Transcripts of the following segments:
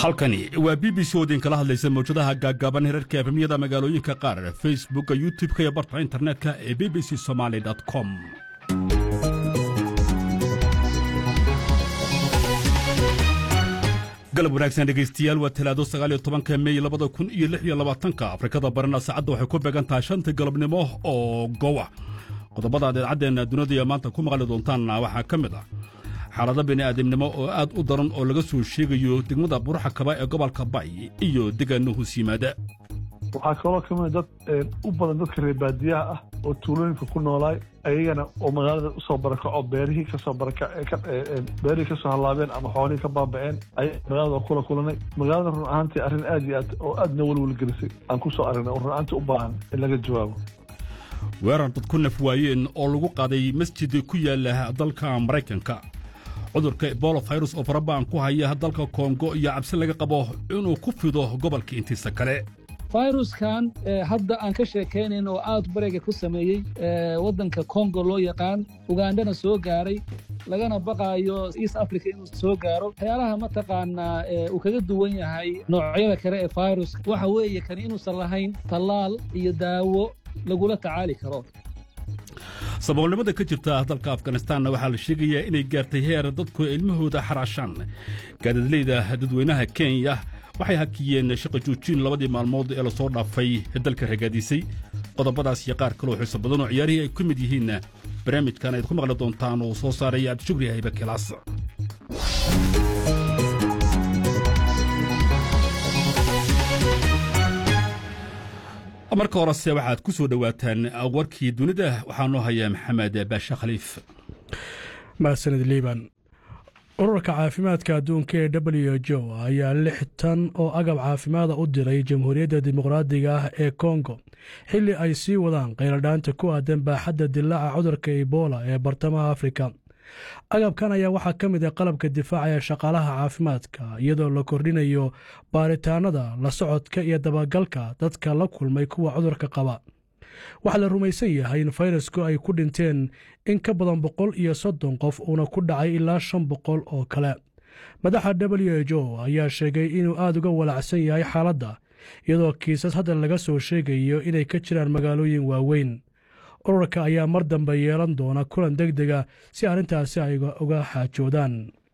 halkani waa b b c oo idinkala hadlaysa mawjadaha gaaggaaban herarka efemyada magaalooyinka qaar facebooka youtub-ka iyo barta internetka ee b b c somaali com galab wanaagsan dhegaystayaal waa talaado sagaaliyo tobanka mey labada kun iyo lix iyo labaatanka afrikada barina saacadda waxay ku beegan tahay shanta galabnimo oo gowa qodobada aad idaacaddeena dunidaiyo maanta ku maqli doontaanna waxaa ka mid ah xaalado bini'aadamnimo oo aad u daran oo laga soo sheegayo degmada buruxa kaba ee gobolka bay iyo deegaano hoos yimaada waxaa kaloo ka mid dad u badan dadka reer baadiyaha ah oo tuulooyinka ku noolaay ayagana oo magaalada usoo barakaco beerihii kasoo beerihii kasoo hallaabeen ama xoolihii ka baaba'een ayaa magaalada kula kulanay magaalada run ahaantii arrin aad iyo aad oo aadna welwelgelisay aan ku soo aragnay oo run ahaantii u baahan in laga jawaabo weerar dad ku naf waayeen oo lagu qaaday masjid ku yaala dalka maraykanka cudurka ebola virus oo farabaan ku haya dalka kongo iyo cabsi laga qabo inuu ku fido gobolka intiisa kale fayruskan hadda aan ka sheekaynayn oo aad barega ku sameeyey waddanka kongo loo yaqaan ugandhana soo gaaray lagana baqaayo east africa inuu soo gaaro waxyaalaha mataqaanaa uu kaga duwan yahay noocyada kale ee fayruska waxa weeye kani inuusan lahayn tallaal iyo daawo lagula tacaali karo saboolnimada ka jirta dalka afganistanna waxaa la sheegayaa inay gaartay heer dadku ilmahooda xaraashaan gaadadleyda dadweynaha kenya waxay hakiyeen shaqa joojin labadii maalmood ee lasoo dhaafay dalka ragaadisay qodobadaas iyo qaar kaloo xiiso badan oo ciyaarihii ay ku mid yihiin barnaamijkan ayd ku maqli doontaan oo soo saaraya cabdishukri hayba kilaas marka horese waxaad ku soo dhowaataan warkii dunida waxaa noo haya maxamed baashe khaliif mahadsanid liiban ururka caafimaadka adduunka ee w jo ayaa lix tan oo agab caafimaada u diray jamhuuriyadda dimuqraadiga ah ee kongo xilli ay sii wadaan qayladhaanta ku aadan baaxadda dilaaca cudurka ebola ee bartamaha afrika agabkan ayaa waxaa ka mid ah qalabka difaaca ee shaqaalaha caafimaadka iyadoo la kordhinayo baaritaanada la socodka iyo dabagalka dadka la kulmay kuwa cudurka qaba waxaa la rumaysan yahay in fayrasku ay ku dhinteen in ka badan boqol iyo soddon qof uuna ku dhacay ilaa shan boqol oo kale madaxa w h o ayaa sheegay inuu aad uga walacsan yahay xaaladda iyadoo kiisas hadda laga soo sheegayo inay ka jiraan magaalooyin waaweyn ururka ayaa mar dambe yeelan doona kulan deg dega si arrintaasi ay uga xaajoodaan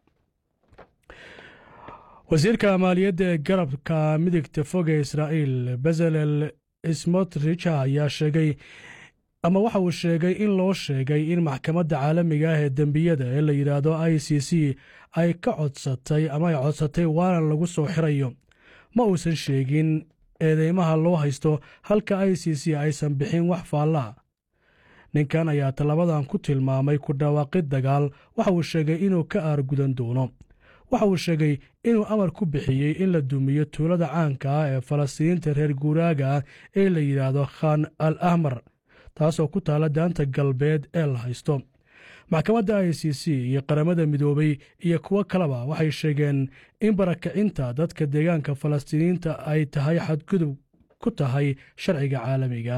wasiirka maaliyadda ee garabka midigta fog ee israa'iil bezalel smotrich ayaa sheegay ama waxa uu sheegay in loo sheegay in maxkamadda caalamiga ah ee dembiyada ee la yidhaahdo i c c ay ka codsatay ama ay codsatay waalan lagu soo xirayo ma uusan sheegin eedeymaha loo haysto halka i c c aysan bixin wax faallaa ninkan ayaa tallabadan ku tilmaamay ku dhawaaqid dagaal waxa uu sheegay inuu ka aargudan doono waxa uu sheegay inuu amar ku bixiyey in la dumiyo tuulada caanka ah ee falastiiniinta reer guuraaga ah ee la yidhaahdo khan al ahmar taasoo ku taalla daanta galbeed ee la haysto maxkamadda i c c iyo qaramada midoobay iyo kuwo kaleba waxay sheegeen in barakacinta dadka deegaanka falastiiniyiinta ay tahay xadgudub ku tahay sharciga caalamiga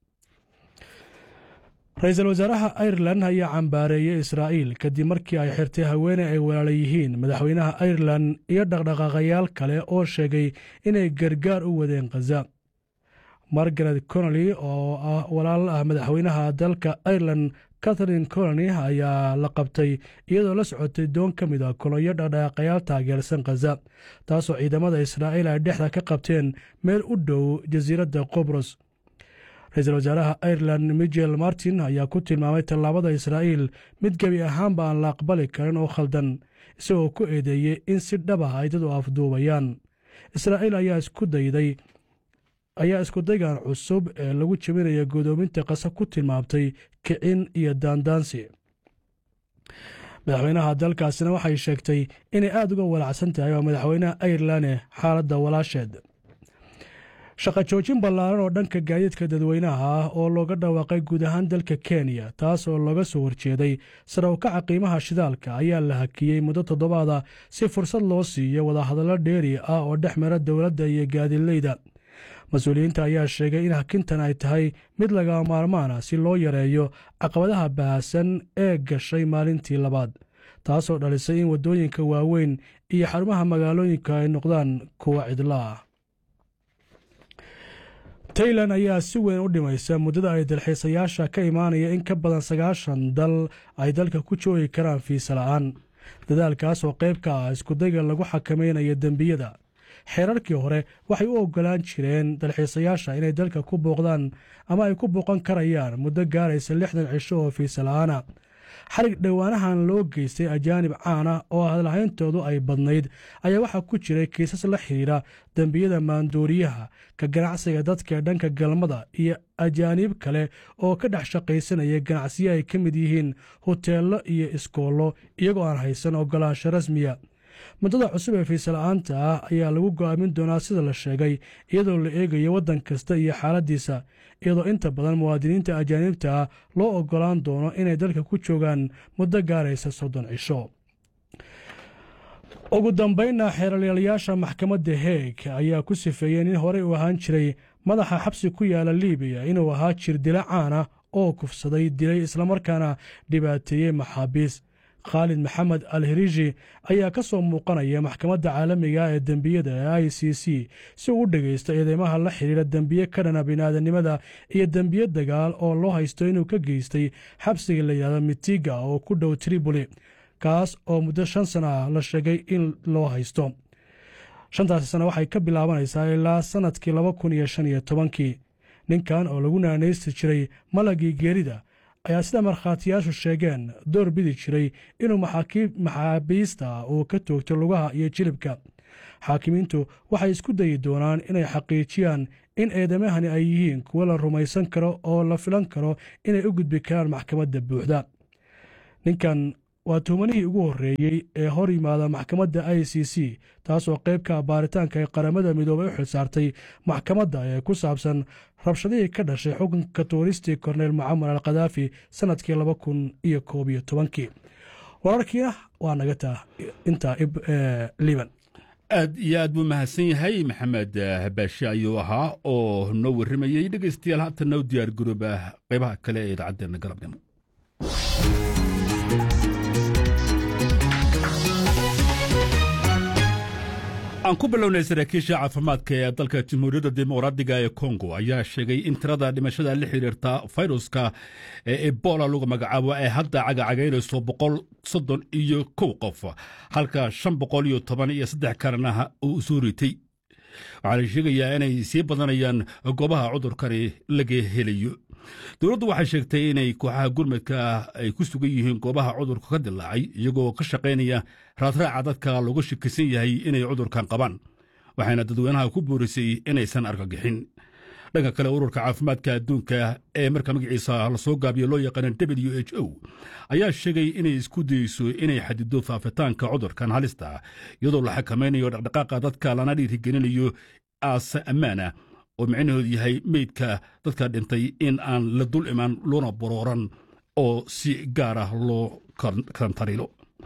ra-iisul wasaaraha airelan ayaa cambaareeyey israa'iil kadib markii ay xirtay haweene ay walaala yihiin madaxweynaha airelan iyo dhaqdhaqaaqayaal kale oo sheegay inay gargaar u wadeen khaza margaret conoli oo ah walaal ah madaxweynaha dalka airelan catharine coloni ayaa la qabtay iyadoo la socotay doon ka mid a kolonyo dhaqdhaqaaqayaal taageersan khaza taasoo ciidamada israa'iil ay dhexda ka qabteen meel u dhow jasiiradda qobros ra-iisul wasaaraha airelan michel martin ayaa ku tilmaamay tallaabada israa'iil mid gebi ahaanba aan la aqbali karin oo khaldan isagoo ku eedeeyey in si dhab ah ay dad u afduubayaan israa'iil ayaa isku dayday ayaa iskudaygan cusub ee lagu jebinaya godoominta qasa ku tilmaamtay kicin iyo daandaansi madaxweynaha dalkaasina waxay sheegtay inay aad uga walacsan tahay waa madaxweynaha airelane xaaladda walaasheed shaqa joojin ballaaran oo dhanka gaadiidka dadweynaha ah oo looga dhawaaqay guud ahaan dalka kenya taas oo looga soo horjeeday sare ukaca qiimaha shidaalka ayaa la hakiyey muddo toddobaada si fursad loo siiyo wadahadallo dheeri ah oo dhex mara dowladda iyo gaadiidleyda mas-uuliyiinta ayaa sheegay in hakintan ay tahay mid lagama maarmaan ah si loo yareeyo caqabadaha bahasan ee gashay maalintii labaad taasoo dhalisay in waddooyinka waaweyn iyo xarumaha magaalooyinka ay noqdaan kuwa cidla ah tailan ayaa si weyn u dhimaysa muddada ay dalxiisayaasha ka imaanaya in ka badan sagaashan dal ay dalka ku joogi karaan fiisa la'aan dadaalkaas oo qayb ka ah iskudayga lagu xakamaynayo dembiyada xeerarkii hore waxay u oggolaan jireen dalxiisayaasha inay dalka ku booqdaan ama ay ku booqan karayaan muddo gaaraysa lixdan cisho oo fiisa la'aana xarig dhowaanahan loo geystay ajaanib caana oo hadlahayntoodu ay badnayd ayaa waxaa ku jiray kiisas la xidhiidha dembiyada maandooriyaha ka ganacsiga dadka ee dhanka galmada iyo ajaaniib kale oo ka dhex shaqaysanaya ganacsiyo ay ka mid yihiin hoteello iyo iskoollo iyagoo aan haysan oggolaansho rasmiya muddada cusub ee fiisala'aanta ah ayaa lagu go'aamin doonaa sida la sheegay iyadoo la eegayo waddan kasta iyo xaaladdiisa iyadoo inta badan muwaadiniinta ajaanibta ah loo oggolaan doono inay dalka ku joogaan muddo gaaraysa soddon cisho ugu dambaynna xeeralyaalayaasha maxkamadda heeg ayaa ku sifeeyey nin horey u ahaan jiray madaxa xabsi ku yaala liibiya inuu ahaa jir dila caana oo kufsaday dilay islamarkaana dhibaateeyey maxaabiis khaalid maxamed al hirishi ayaa ka soo muuqanaya maxkamadda caalamiga ee dembiyada ee i c c si uu u dhegaysto eedeymaha la xidhiidha dembiye ka dhana biniaadanimada iyo dembiye dagaal oo loo haysto inuu ka geystay xabsiga la yidhahdo mitiga oo ku dhow triboli kaas oo muddo shan sana ah la sheegay in loo haysto shantaasi sana waxay ka bilaabanaysaa ilaa sannadkii laba kun iyo shan iyo tobankii ninkan oo lagu naanaysti jiray malagii geerida ayaa sida markhaatiyaashu sheegeen door bidi jiray inuu maxaabiista uu ka toogto lugaha iyo jilibka xaakimiintu waxay isku dayi doonaan inay xaqiijiyaan in eedamahani ay yihiin kuwo la rumaysan karo oo la filan karo inay u gudbi karaan maxkamadda buuxda ninkan waa tuhumanihii ugu horreeyey ee hor yimaada maxkamadda i c c taasoo qaybka baaritaanka ee qaramada midoobay u xilsaartay maxkamadda ee ku saabsan rabshadihii ka dhashay xukunka tuuristii korneyl mucamar al khadaafi sannadkii laba kun iyo koob iyo tobankii wararkiina waa naga taa intaa liban aad iyo aad buu mahadsan yahay maxamed baashe ayuu ahaa oo noo warramayey dhegaystayaal haatan noo diyaar garooba qaybaha kale ee idaacaddeena galabnimo aan ku bilownay saraakiisha caafimaadka ee dalka jamhuuriyadda dimuqraadiga ee kongo ayaa sheegay in tirada dhimashada la xiriirta fayruska ee ebola lagu magacaabo ay hadda cagacagaynayso boqol soddon iyo kow qof halka shan boqol iyo toban iyo saddex kalena uu soo ritay waxaa la sheegayaa inay sii badanayaan goobaha cudurkani laga helayo dowladdu waxay sheegtay inay kooxaha gurmadka ay ku sugan yihiin goobaha cudurka ka dilaacay iyagoo ka shaqaynaya raadraaca dadka looga shakisan yahay inay cudurkan qabaan waxayna dadweynaha ku boorisay inaysan argagixin dhanka kale ururka caafimaadka adduunka ee marka magaciisa lasoo gaabiyo loo yaqaana w h o ayaa sheegay inay isku dayeyso inay xadido faafitaanka cudurkan halista iyadoo la xakamaynayo dhaqdhaqaaqa dadka lana dhiirigelinayo aase ammaana oo micnahoodu yahay meydka dadka dhintay in aan la dul imaan loona borooran oo si gaar ah loo karantarilo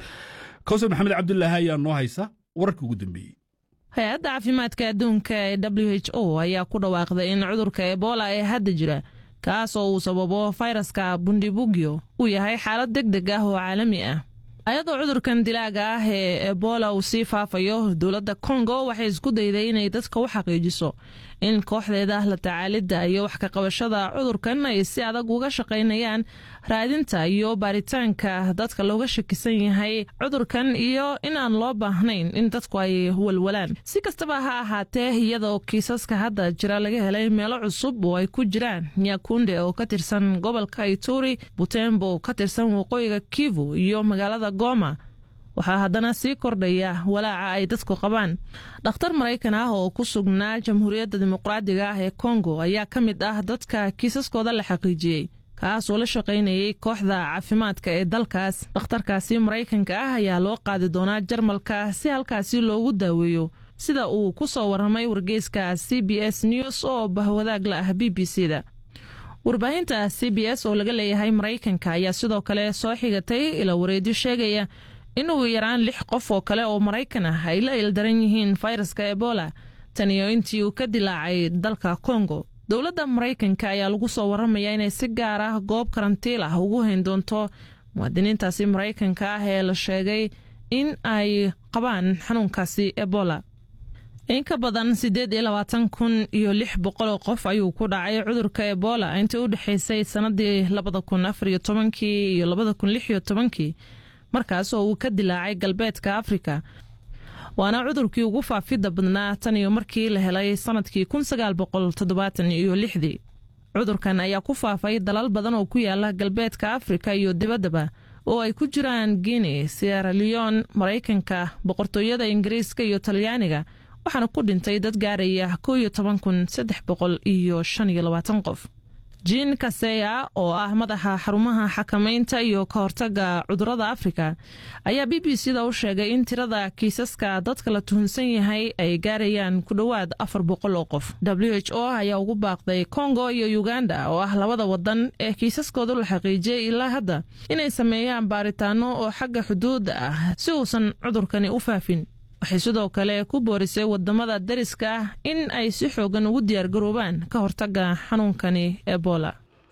kawsar maxamed cabdulaahi ayaa noo haysa wararka ugu dambeeyey hay-adda caafimaadka adduunka ee w h o ayaa ku dhawaaqday in cudurka ebola ee hadda jira kaas oo uu sababo fayraska bundibugyo uu yahay xaalad deg deg ah oo caalami ah ayadoo cudurkan dilaaga ah ee ebola uu sii faafayo dowladda kongo waxay isku dayday inay dadka u xaqiijiso in kooxdeeda la tacaalidda iyo wax ka qabashada cudurkan ay si adag uga shaqaynayaan raadinta iyo baaritaanka dadka looga shakisan yahay cudurkan iyo in aan loo baahnayn in dadku ay walwalaan si kastaba ha ahaatee iyadoo kiisaska hadda jira laga helay meelo cusub oo ay ku jiraan nyakunde oo ka tirsan gobolka ituri butembo oo ka tirsan waqooyiga kivu iyo magaalada goma waxaa haddana sii kordhaya walaaca ay dadku qabaan dhakhtar maraykan ah oo ku sugnaa jamhuuriyadda dimuqraadiga ah ee kongo ayaa ka mid ah dadka kiisaskooda la xaqiijiyey kaas oo la shaqaynayay kooxda caafimaadka ee dalkaas dhakhtarkaasi maraykanka ah ayaa loo qaadi doonaa jarmalka si halkaasi loogu daaweeyo sida uu ku soo warramay wargeyska c b s news oo bahwadaag la ah b b c da warbaahinta c b s oo laga leeyahay maraykanka ayaa sidoo kale soo xigatay ila wareedyo sheegaya in ugu yaraan lix qof oo kale oo maraykan ah ay la ildaran yihiin fayraska ebola taniyo intii uu ka dilaacay dalka kongo dowladda maraykanka ayaa lagu soo warramaya inay si gaar ah goob karantiil ah ugu hayn doonto muwaadiniintaasi maraykanka ah ee la sheegay in ay qabaan xanuunkaasi ebola in ka badan siddeed iyo labaatan kun iyo lix boqoloo qof ayuu ku dhacay cudurka ebola intii u dhexaysay sannadii labada kun afar iyo tobankii iyo labada kun lix iyo tobankii markaas oo uu ka dilaacay galbeedka afrika waana cudurkii ugu faafidda badnaa tan iyo markii la helay sannadkii kun sagaal boqol toddobaatan iyo lixdii cudurkan ayaa ku faafay dalal badan oo ku yaala galbeedka afrika iyo dibaddaba oo ay ku jiraan guinea sierra leon maraykanka boqortooyada ingiriiska iyo talyaaniga waxaana ku dhintay dad gaaraya ko iyo toban kun saddex boqol iyo shan iyo labaatan qof jiin kaseya oo ah madaxa xarumaha xakamaynta iyo ka hortaga cudurada afrika ayaa b b c da u sheegay in tirada kiisaska dadka la tuhunsan yahay ay gaarayaan ku dhowaad afar boqol oo qof w h o ayaa ugu baaqday kongo iyo uganda oo ah labada wadan ee kiisaskooda la xaqiijiyey ilaa hadda inay sameeyaan baaritaano oo xagga xuduudda ah si uusan cudurkani u faafin waxay sidoo kale ku boorisay wadamada dariska ah in ay si xoogan ugu diyaargaroobaan ka hortaga xanuunkani ebola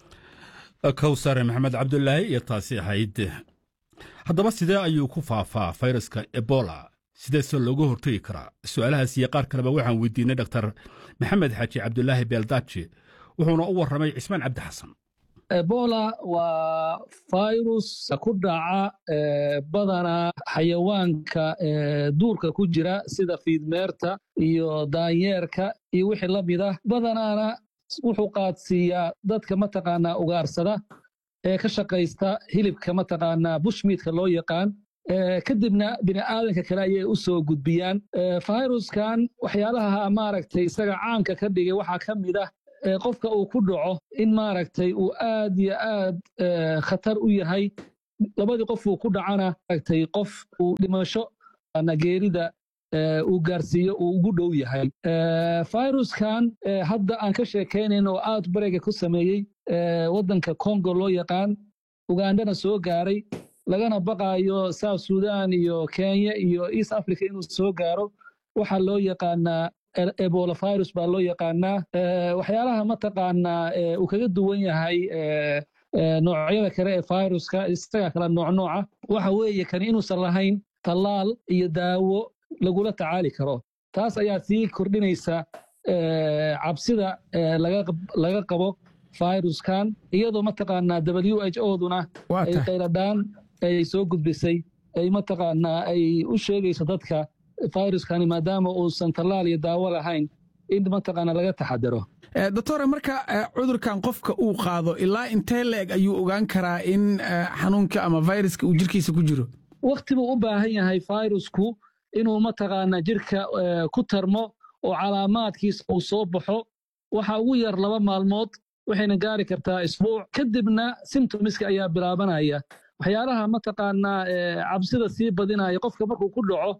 kowsare maxamed cabdulaahi iyo taasi ahayd haddaba sidee ayuu ku faafaa fayraska ebola sideese looga hortegi karaa su-aalahaas iyo qaar kaleba waxaan weydiinay doktor maxamed xaaji cabdulaahi beeldaaji wuxuuna u warramay cismaan cabdi xasan ebola waa virus ku dhaca badanaa xayawaanka duurka ku jira sida fiidmeerta iyo daanyeerka iyo wixii la mid ah badanaana wuxuu qaadsiiyaa dadka mataqaanaa ugaarsada ee ka shaqaysta hilibka mataqaanaa bushmiidka loo yaqaan kadibna bini'aadanka kale ayay u soo gudbiyaan viruskan waxyaalaha maaragtay isaga caamka ka dhigay waxaa ka mid ah qofka uu ku dhaco in maaragtay uu aad iyo aad khatar u yahay labadii qof uu ku dhacana maaragtay qof uu dhimasho geerida uu gaarsiiyo uu ugu dhow yahay viruskan hadda aan ka sheekaynayn oo aad barega ku sameeyey waddanka congo loo yaqaan ugandana soo gaaray lagana baqaayo south sudan iyo kenya iyo east africa inuu soo gaaro waxaa loo yaqaanaa ebola virus baa loo yaqaanaa waxyaalaha mataqaanaa uu kaga duwan yahay noocyada kale ee viruska isaga kala noocnooca waxa weeye kan inuusan lahayn tallaal iyo daawo lagula tacaali karo taas ayaa sii kordhinaysa cabsida laga qabo viruskan iyadoo mataqaanaa w h o duna ay qayladhaan ay soo gudbisay ay mataqaanaa ay u sheegayso dadka viruskani maadaama uusan tallaal iyo daawo lahayn in mataqaana laga taxadaro doctore marka cudurkan qofka uu qaado ilaa intee la-eg ayuu ogaan karaa in xanuunka ama viruska uu jirkiisa ku jiro wakti buu u baahan yahay virusku inuu mataqaanaa jirka ku tarmo oo calaamaadkiisa uu soo baxo waxa ugu yar laba maalmood waxayna gaari kartaa isbuuc kadibna simtomiska ayaa bilaabanaya waxyaalaha mataqaanaa cabsida sii badinaya qofka markuu ku dhaco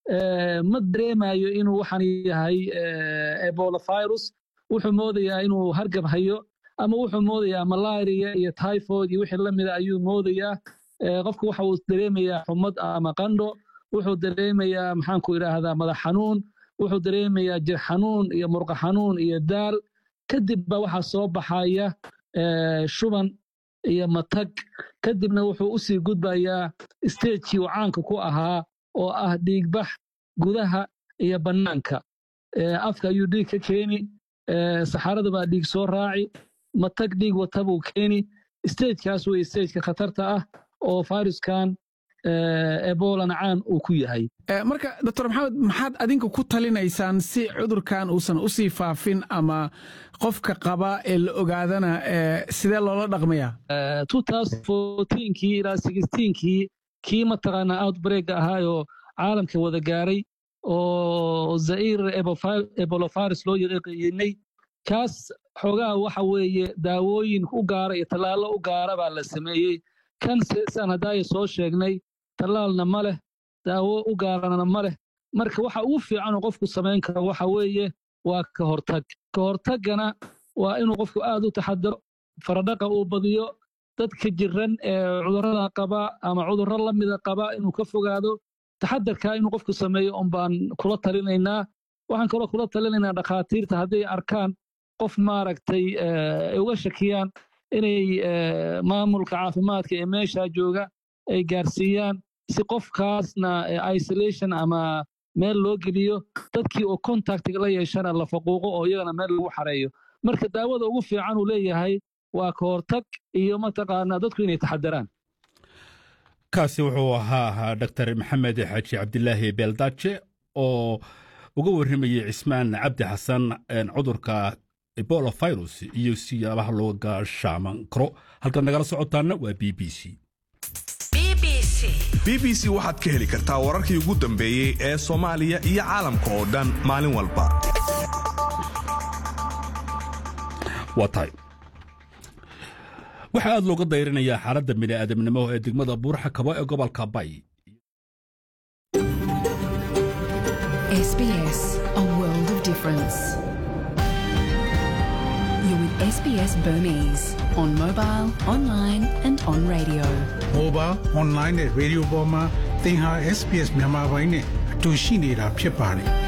ma dareemayo inuu waxaan yahay ebola virus wuxuu moodayaa inuu hargab hayo ama wuxuu moodayaa malaria iyo typhoid iyo wixii la mida ayuu moodayaa qofka waxa uu dareemayaa xumad ama qandho wuxuu dareemayaa maxaanku idhaahdaa madax xanuun wuxuu dareemayaa jir xanuun iyo murqa xanuun iyo daal kadib ba waxaa soo baxaya shuban iyo matag kadibna wuxuu u sii gudbayaa stagekii uu caanka ku ahaa oo ah dhiigbax gudaha iyo bannaanka afka ayuu dhiig ka keeni saxarada baa dhiig soo raaci matag dhiig wata buu keeni stagekaas wey stageka khatarta ah oo viruskan ebolana caan uu ku yahay marka doctor maxamed maxaad adinka ku talinaysaan si cudurkan uusan u sii faafin ama qofka qaba ee la ogaadana sidee loola dhaqmayaa kii ilaa kii kii mataqaanaa outbreak ahaayoo caalamka wada gaaray oo zair ebolovirus loo yaqaanay kaas xoogaha waxa weeye daawooyin u gaara iyo tallaallo u gaara baa la sameeyey kan saan haddaaya soo sheegnay tallaalna ma leh daawo u gaarana ma leh marka waxa ugu fiicanuu qofku samayn karo waxa weeye waa ka hortag ka hortaggana waa inuu qofku aad u taxadaro faradhaqa uu badiyo dadka jiran ee cudurrada qaba ama cudurro la mida qaba inuu ka fogaado taxadarkaa inuu qofku sameeyo un baan kula talinaynaa waxaan kaloo kula talinaynaa dhakhaatiirta hadday arkaan qof maaragtay ay uga shakiyaan inay maamulka caafimaadka ee meesha jooga ay gaarsiiyaan si qofkaasna isolation ama meel loo geliyo dadkii oo contactiga la yeeshana la faquuqo oo iyagana meel lagu xareeyo marka daawada ugu fiican uu leeyahay waa ka hortag iyo mataqaanaa dadku inay taxadaraan kaasi wuxuu ahaa dr maxamed xaaji cabdilaahi beeldaaje oo uga warramayey cismaan cabdi xasan cudurka ebola virus iyo siyaabaha looga shaaman karo halkaad nagala socotaana waa b b c b b c waxaad ka heli kartaa wararkii ugu dambeeyey ee soomaaliya iyo caalamka oo dhan maalin walba waa tahay waxaa aad looga dayrinayaa xaaladda bini'aadamnimo ee degmada buurxa kabo ee gobolka bay SBS, a world of difference. You're with SBS Burmese on mobile, online, and on radio. mobile online နဲ့ radio ပေါ်မှာသင်ဟာ SPS မြန်မာပိုင်းနဲ့အတူရှိနေတာဖြစ်ပါတယ်